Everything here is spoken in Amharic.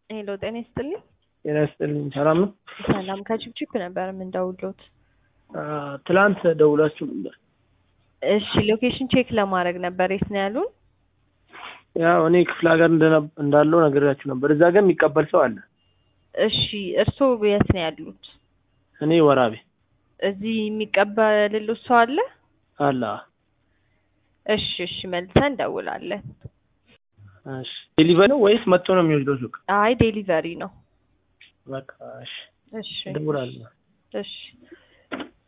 ሄሎ ጤና ይስጥልኝ። ጤና ይስጥልኝ። ሰላም ነው? ሰላም ከችፕችፕ ነበር የምንደውሎት። ትላንት ደውላችሁ ነበር። እሺ ሎኬሽን ቼክ ለማድረግ ነበር። የት ነው ያሉን? ያው እኔ ክፍለ ሀገር እንደነ- እንዳለው ነግሬያችሁ ነበር። እዛ ግን የሚቀበል ሰው አለ። እሺ እርስዎ የት ነው ያሉት? እኔ ወራቤ እዚህ የሚቀበልልዎት ሰው አለ? አለ። እሺ እሺ መልሰን እንደውላለን። እሺ ዴሊቨሪ ነው ወይስ መጥቶ ነው የሚወስደው ሱቅ? አይ ዴሊቨሪ ነው። በቃ እሺ እሺ እደውላለሁ። እሺ